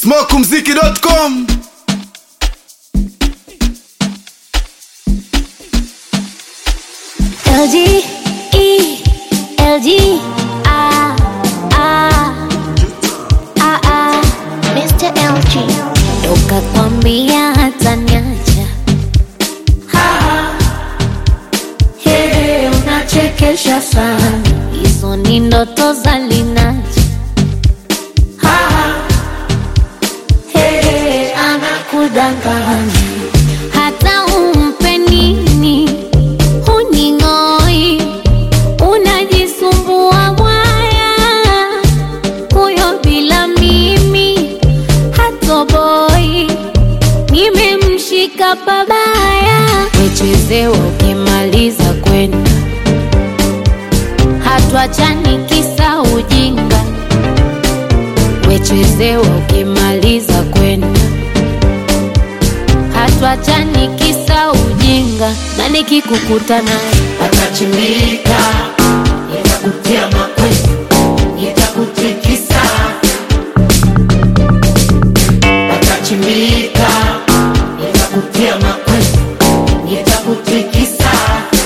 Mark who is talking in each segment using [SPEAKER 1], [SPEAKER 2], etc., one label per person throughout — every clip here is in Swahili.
[SPEAKER 1] smokumziki.com
[SPEAKER 2] LG, E, LG, ah, ah, ah, ah, Mr. LG. Toka kwambia hata niacha. Hey, unachekesha sana. Hizo ni ndoto za Linaja. Hey, anakudanganya. Hata umpe nini huning'oi, unajisumbua mwaya, huyo bila mimi hatoboi, nimemshika pabaya, wechezewa ukimaliza kwenda, hatuachani kisa ujinga, wechezewa ukimaliza kwenda hatuachani kisa ujinga, na nikikukuta naye
[SPEAKER 3] atachimbika, nitakutia mawe, nitakutikisa. Atachimbika, nitakutia mawe, nitakutikisa.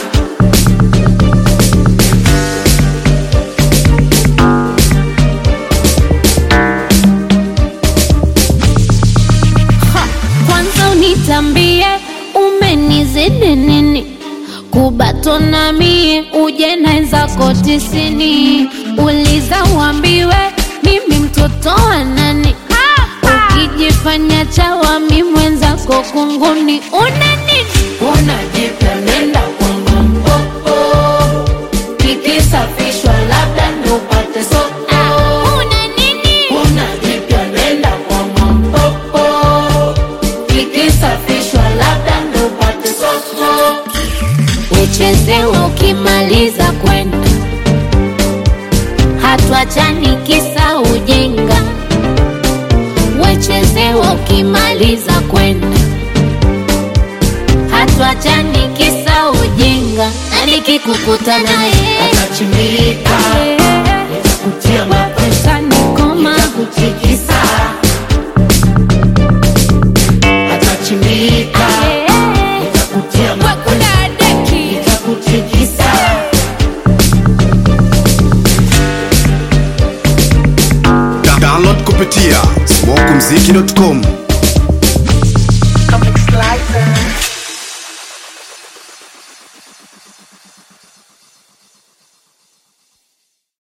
[SPEAKER 2] kwanza unitambie umenizidi nini kubatona mie uje naenzako tisini uliza uambiwe mimi mtoto wa nani ukijifanya chawa mi mwenzako kunguni una nini
[SPEAKER 3] Unajipya nenda kwangu mpopo, kikisafishwa labda ndo upate soko.
[SPEAKER 2] Ah, una nini
[SPEAKER 3] Unajipya nenda kwangu mpopo, kikisafishwa labda ndo upate soko.
[SPEAKER 2] wechezewa ukimaliza kwenda hatuachani kisa ujinga wechezewa ukimaliza kwenda hatuachani kisa ujinga na nikikukuta naye
[SPEAKER 3] Atachimbika, nitakutia mawe,
[SPEAKER 2] nikoma
[SPEAKER 3] nitakutikisa. Atachimbika, nitakutia mawe, nitakutikisa.
[SPEAKER 1] download kupitia smokumziki.com